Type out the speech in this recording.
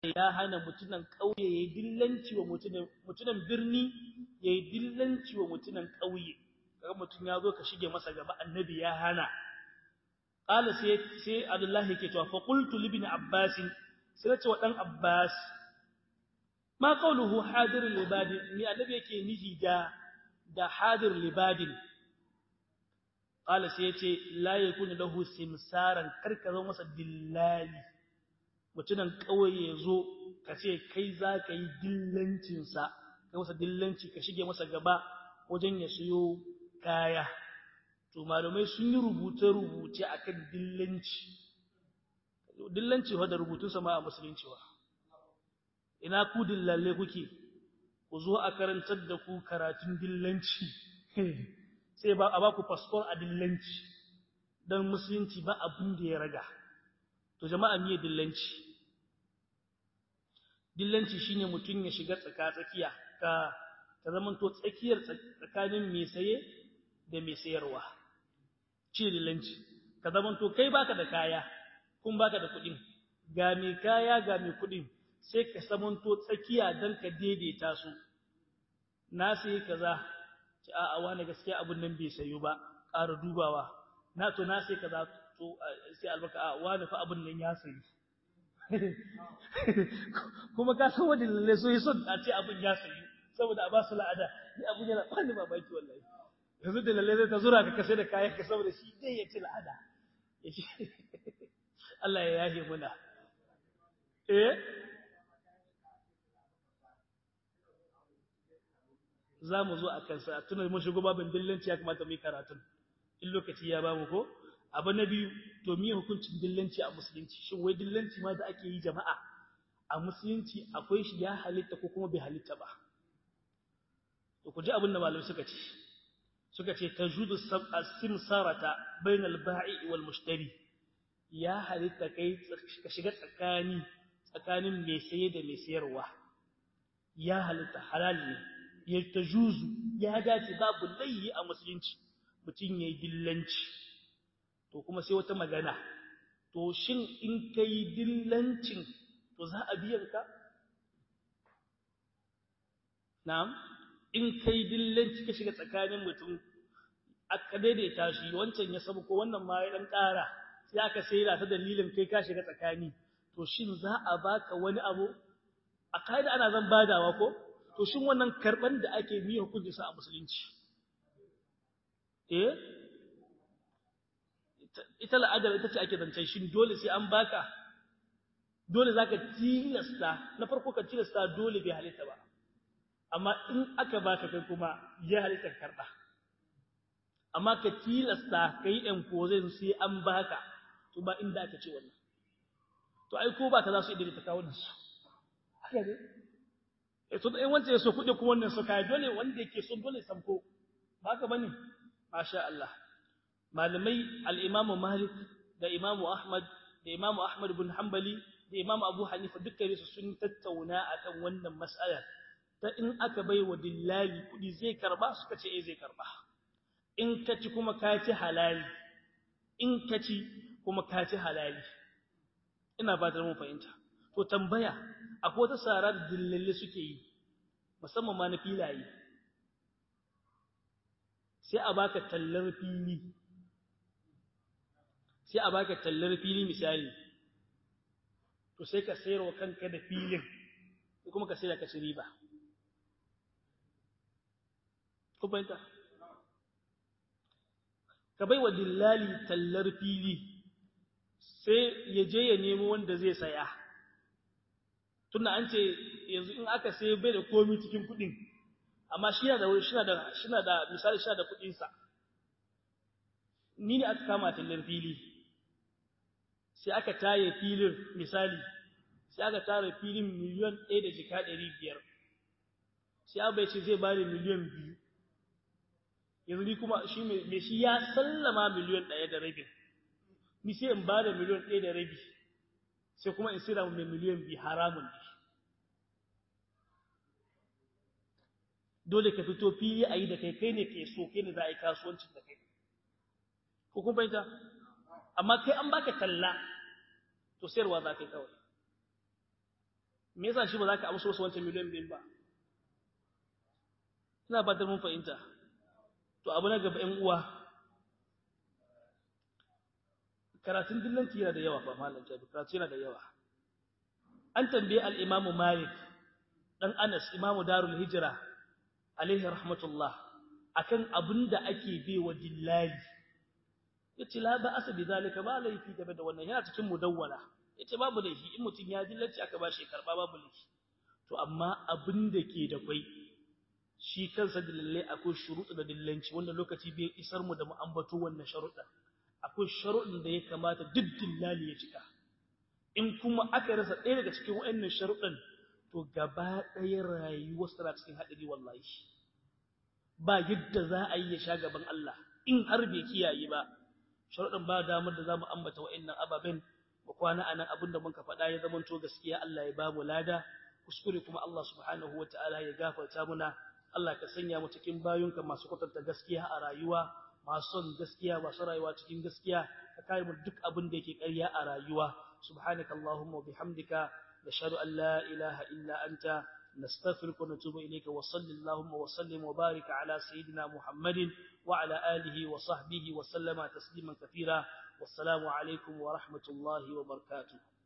ya hana mutunan ƙauye yayi dillanci wa mutunan mutunan birni yayi dillanci wa mutunan ƙauye kaga mutun ya zo ka shige masa gaba annabi ya hana qala sai sai Abdullah yake cewa fa qultu li ibn Abbas sai ce wa dan Abbas ma qawluhu hadir libadin ni annabi yake niji da da hadir libadin qala sai yace la yakunu lahu simsaran karka zo masa dillali mutunan kauye yazo ka ce kai zaka yi dillancin sa kai masa dillanci ka shige masa gaba wajen ya siyo kaya to malamai sun yi rubuce rubuce akan dillanci dillanci fa da rubutun sa ma a musulunci wa ina ku dillalle kuke ku zo a karantar da ku karatun dillanci sai ba a ba ku passport a dillanci don musulunci ba abin da ya raga to jama'a miye dillanci dillanci shine mutum ya shiga tsaka-tsakiya ka ka zamanto tsakiyar tsakanin mai saye da mai sayarwa shi dillanci ka zamanto kai baka da kaya kun baka da kuɗin ga mai kaya ga mai kuɗin sai ka samanto tsakiya don ka daidaita su na sai kaza ci a wani gaskiya abun nan bai sayo ba ƙara dubawa na to na sai kaza to sai albaka a wani fa abun nan ya sayi kuma ka san wani lalle so son a ce abun ya sayi saboda a ba su la'ada ni abun yana bani mamaki wallahi yanzu da lalle zai ta zura ka kase da kayan ka saboda shi dai ya ci la'ada Allah ya yahe muna eh za mu zo a kansa tunan mun shigo babin dillanci ya kamata mu yi karatun in lokaci ya bamu ko abu na biyu to miye hukuncin dillanci a musulunci shin wai dillanci ma da ake yi jama'a a musulunci akwai shi ya halitta ko kuma bai halitta ba to ku ji abin da malamai suka ce suka ce tajudu as-simsarata bainal ba'i wal mushtari ya halitta kai ka shiga tsakani tsakanin mai saye da mai sayarwa ya halitta halal ne ya tajuzu ya dace babu laihi a musulunci mutum yayi dillanci to kuma sai wata magana to shin in kai dillancin to za a biyan ka na'am in kai dillanci ka shiga tsakanin mutum aka daidaita shi wancan ya sabu ko wannan ma ya dan ƙara sai aka saida ta dalilin kai ka shiga tsakani to shin za a baka wani abu a kaida ana zan badawa ko to shin wannan karban da ake mi hukunci sa a musulunci eh ita la'adar ita ce ake zancen shin dole sai an baka dole zaka tilasta na farko ka tilasta dole bai halitta ba amma in aka baka kai kuma ya halitta karba amma ka tilasta kai ɗan kozin sai an baka to ba inda aka ce wannan to ai ko ba ta za su idda ta kawo su haka ne so da wanda ya so kuɗi kuma wannan so kai dole wanda yake so dole samko ba haka bane masha Allah malamai al-Imam Malik da Imam Ahmad da Imam Ahmad ibn Hanbali da Imam Abu Hanifa dukkan su sun tattauna akan wannan mas'ala ta in aka bai wa dillali kuɗi zai karba suka ce eh zai karba in ka ci kuma ka ci halali in ka ci kuma ka ci halali ina ba da mun fahimta to tambaya akwai wata sara da dillalle suke yi musamman ma na filaye sai a baka tallar fili sai a baka tallar fili misali to sai ka sayar wa kanka da filin ko kuma ka sayar ka ci riba ko fahimta ka bai wa dillali tallar fili sai ya je ya nemo wanda zai saya tunda an ce yanzu in aka sai bai da komi cikin kudin amma shi da shi da shi da misali shi da kudin sa ni ne aka kama tallar fili sai aka taye filin misali sai aka tara filin miliyan 1 da jika 500 sai abai ce zai bani miliyan 2 yanzu ni kuma shi me shi ya sallama miliyan 1 da rabi ni sai in bada miliyan 1 da rabi sai kuma in sira mai miliyan 2 haramun ne dole ka fito fili a yi da kai kai ne ke so kai ne za a yi kasuwancin da kai ko kun fahimta amma kai an baka talla to sayarwa za ka yi kawai me yasa shi ba za ka amsa wasu wancan miliyan biyu ba ina fatan mun fahimta to abu na gaba ƴan uwa karatun dillanci yana da yawa ba malam jabi karatu yana da yawa an tambaye al-imamu malik dan anas imamu darul hijra alaihi rahmatullah akan abinda ake bai wa dillali yace la ba asa bi zalika ba laifi game da wannan yana cikin mudawwala yace babu laifi in mutun ya dillanci aka bashi karba babu laifi to amma abinda ke da kai shi kansa dillalle akwai shuruɗu da dillanci wanda lokaci bai isar mu da mu ambato wannan sharuɗa akwai sharuɗin da ya kamata duk dillali ya cika in kuma aka rasa ɗaya daga cikin waɗannan sharuɗan to gaba ɗaya rayuwar tana cikin haɗari wallahi ba yadda za a yi ya sha gaban Allah in har bai kiyaye ba sharuɗan ba damar da za mu ambata waɗannan ababen mu kwana anan abin da muka faɗa ya zamanto gaskiya Allah ya ba mu lada kuskure kuma Allah subhanahu wa ta'ala ya gafarta muna Allah ka sanya mu cikin bayunka masu kwatanta gaskiya a rayuwa masu son gaskiya masu rayuwa cikin gaskiya ka kare mu duk abin da yake ƙarya a rayuwa subhanakallahumma wa bihamdika nashhadu an la ilaha illa anta نستغفرك ونتوب إليك وصل اللهم وسلم وبارك على سيدنا محمد وعلى آله وصحبه وسلم تسليما كثيرا والسلام عليكم ورحمة الله وبركاته